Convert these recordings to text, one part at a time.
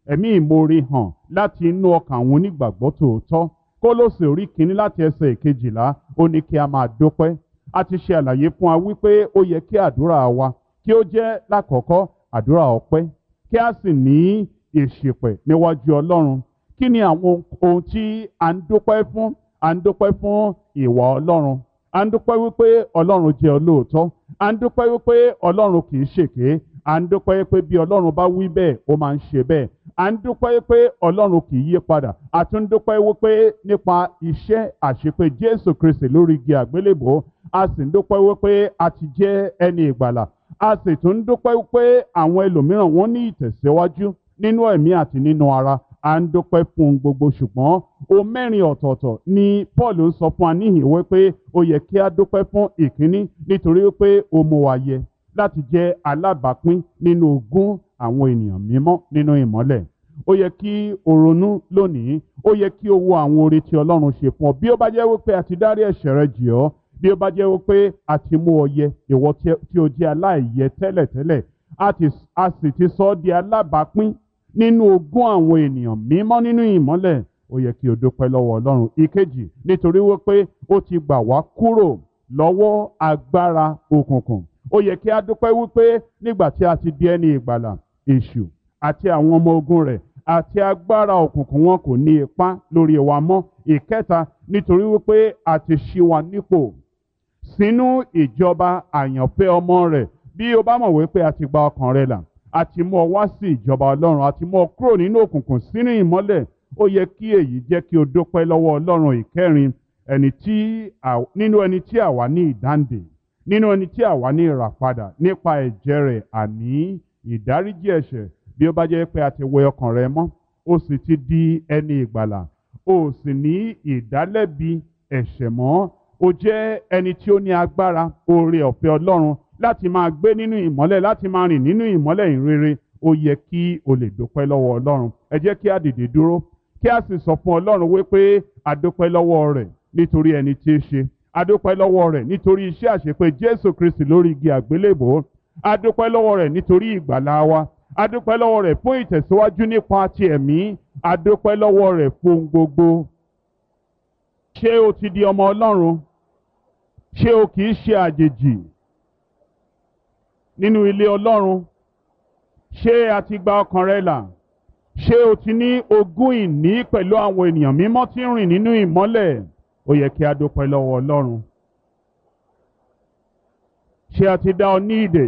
ẹ̀mí ìmoore hàn láti inú ọkàn àwọn onígbàgbọ́ tòótọ́ kólósè orí kínní láti ẹsẹ̀ ìkejìlá ó ní kí a máa dúpẹ́ a ti ṣe àlàyé fún wa wípé ó yẹ kí àdúrà wa kí ó jẹ́ lákọ̀ọ́kọ́ àdúrà ọpẹ́ kí a sì ní ìṣìpẹ̀ níwájú ọlọ́run kí ni àwọn ohun tí à ń dúpẹ́ fún à ń dúpẹ́ fún ìwà ọlọ́run à ń dúpẹ́ wípé ọlọ́run jẹ́ olóòótọ́ à ń dúpẹ́ wípé ọlọ́run kì í ṣèké à ń dúpẹ́ pé bí ọlọ́run bá wí bẹ́ẹ̀ ó máa ń ṣe bẹ́ẹ̀ à ń dúpẹ́ pé ọlọ́run kì í yí padà a tún dúpẹ́ wípé nípa iṣẹ́ àṣepé jésù kristi lórí igi àgbélébò a sì ń dúpẹ́ wípé a ti jẹ́ ẹni ìgbàlà a sì tún ń dúpẹ́ wípé àwọn ẹlòmíràn wọ́n ní ìtẹ̀síwájú nínú ẹ̀mí àti nínú ara à ń dúpẹ́ fún gbogbo ṣùgbọ́n o mẹ́rin ọ̀tọ̀ọ̀tọ̀ ni paul ń sọ fún wa níhìn wípé ó yẹ kí a dúpẹ́ fún ìkíní nítorí wípé ó mú wa yẹ láti jẹ́ alábàápín nínú ogún àwọn ènìyàn mímọ́ nínú ìmọ́lẹ̀ ó yẹ kí o ronú lónìí ó yẹ kí o wo àwọn oore tí ọlọ́run ṣe fún ọ bí ó bá jẹ́ wípé a ti dárí ẹ̀ṣẹ̀ rẹ jì ọ́ bí ó bá jẹ́ wípé a ti mú ọ yẹ ìwọ tí o jẹ́ aláìyẹ tẹ́lẹ̀tẹ́lẹ̀ a sì ti sọ ọ́ di alábàápín nínú ogún àwọn ènìyàn mímọ́ nínú ìmọ́lẹ̀ ó yẹ kí o dúpẹ́ lọ́wọ́ ọlọ́run ìkejì nítorí wípé ó ti gbà wá kúrò lọ́wọ́ agbára òkùnkùn ó yẹ kí a dúpẹ́ wípé nígbà tí a ti di ẹni ìgbàlà èṣù àti àwọn ọmọ ogun rẹ̀ àti agbára òkùnkùn wọn kò ní ipá lórí wa mọ́ ìkẹta nítorí wípé a ti ṣí wa nípò sínú ìjọba àyànfẹ́ ọmọ rẹ̀ bí o bá mọ̀ wípé a ti gba ọkàn rẹ là a ti mú ọ wá sí ìjọba ọlọ́run a ti mú ọ kúrò nínú òkùnkùn sínú ìmọ́lẹ̀ ó yẹ kí èyí jẹ́ kí o dúpẹ́ lọ́wọ́ ọlọ́run ìkẹrin ẹni tí nínú ẹni tí àwa ní ìdáǹdè nínú ẹni tí àwa ní ìràpadà nípa ẹ̀jẹ̀ rẹ̀ àní ìdáríjì ẹ̀ṣẹ̀ bí ó bá jẹ́ pé a ti wẹ ọkàn rẹ mọ́ ó sì ti di ẹni ìgbàlà ó sì ní ìdálẹ́bi ẹ̀ṣẹ̀ mọ́ ó jẹ́ ẹni tí ó ní agbára oore ọ̀fẹ́ ọlọ́run láti máa gbé nínú ìmọ́lẹ̀ láti máa rìn nínú ìmọ́lẹ̀ ìrere ó yẹ kí o lè dúpẹ́ lọ́wọ́ ọlọ́run ẹ jẹ́ kí a dìde dúró kí a sì sọ fún ọlọ́run wípé a dúpẹ́ lọ́wọ́ rẹ̀ nítorí ẹni tí í ṣe a dúpẹ́ lọ́wọ́ rẹ̀ nítorí iṣẹ́ àṣepé jésù kristi lórí igi àgbélébò a dúpẹ́ lọ́wọ́ rẹ̀ nítorí ìgbàlá wa a dúpẹ́ lọ́wọ́ rẹ̀ fún ìtẹ̀síwájú nípa ti ẹ̀mí a dúpẹ́ lọ́wọ́ rẹ̀ fún gbogbo ṣé o ti di ọmọ ọlọ́run ṣé o kì í ṣe àjèjì nínú ilé ọlọ́run ṣé a ti gba ọkàn rẹ là ṣé o ti ní ogún ìní pẹ̀lú àwọn ènìyàn mímọ́ tí ń rìn nínú ìmọ́lẹ̀ ó yẹ kí a dúpẹ́ lọ́wọ́ ọlọ́run ṣé a ti dá ọ ní ìdè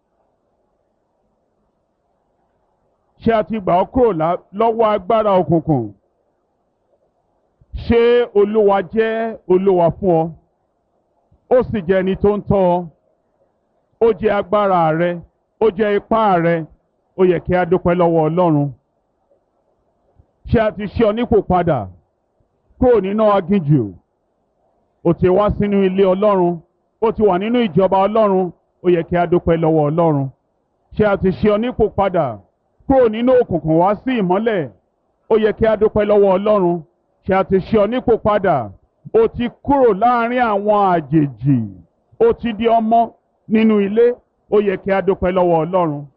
ṣé a ti gbà ọ́ kúrò lọ́wọ́ agbára òkùnkùn ṣé olúwa jẹ́ olúwa fún ọ ó sì jẹ́ ẹni tó ń tọ́ ọ ó jẹ́ agbára rẹ ó jẹ́ ipá rẹ ó yẹ kí a dúpẹ́ lọ́wọ́ ọlọ́run ṣé a ti ṣe ọ nípò padà kúrò nínú aginjù ó ti wá sínú ilé ọlọ́run ó ti wà nínú ìjọba ọlọ́run ó yẹ kí a dúpẹ́ lọ́wọ́ ọlọ́run ṣé a ti ṣe ọ nípò padà kúrò nínú òkùnkùn wá sí ìmọ́lẹ̀ ó yẹ kí a dúpẹ́ lọ́wọ́ ọlọ́run ṣé a ti ṣe ọ nípò padà ó ti kúrò láàrin àwọn àjèjì ó ti di ọmọ nínú ilé ó yẹ kí a dúpẹ́ lọ́wọ́ ọlọ́run